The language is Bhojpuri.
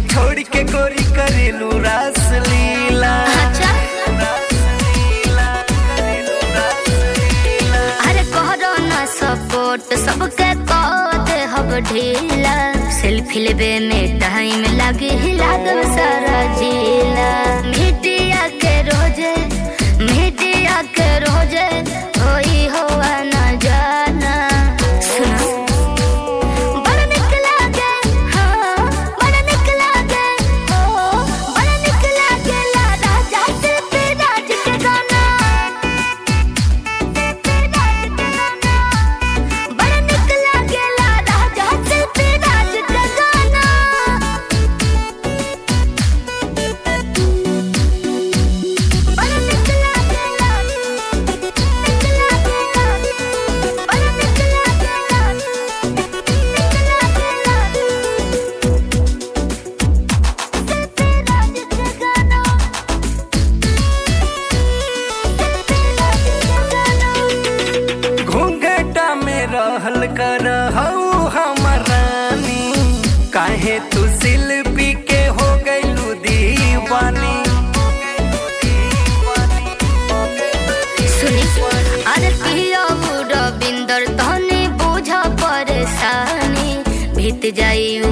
छोड़ के गोरी करेलू रास लीला अच्छा अरे करो ना सपोर्ट सबके कह दे हब ढीला सेल्फी लेबे में टाइम लगे लागल सारा जिला मीडिया के रोजे मीडिया के रोजे होई होआ ना जाना सुना बड़ा निक लागे, हाँ, बड़ा निक लागे, हो, बड़ा निक लागेला राजा से विराज के गाना। बड़ा निक लागेला राजा से विराज के गाना। बड़ा निक लागेला, निक लागेला, बड़ा निक लागेला, निक लागेला। से विराज के गाना। से विराज के गाना। घूंघटा में रहल कर हऊ हमर रानी काहे तू शिल्पी के हो गईलू दीवानी सुनी अरे पिया रविंदर तहने बुझ परेशानी बीत जाई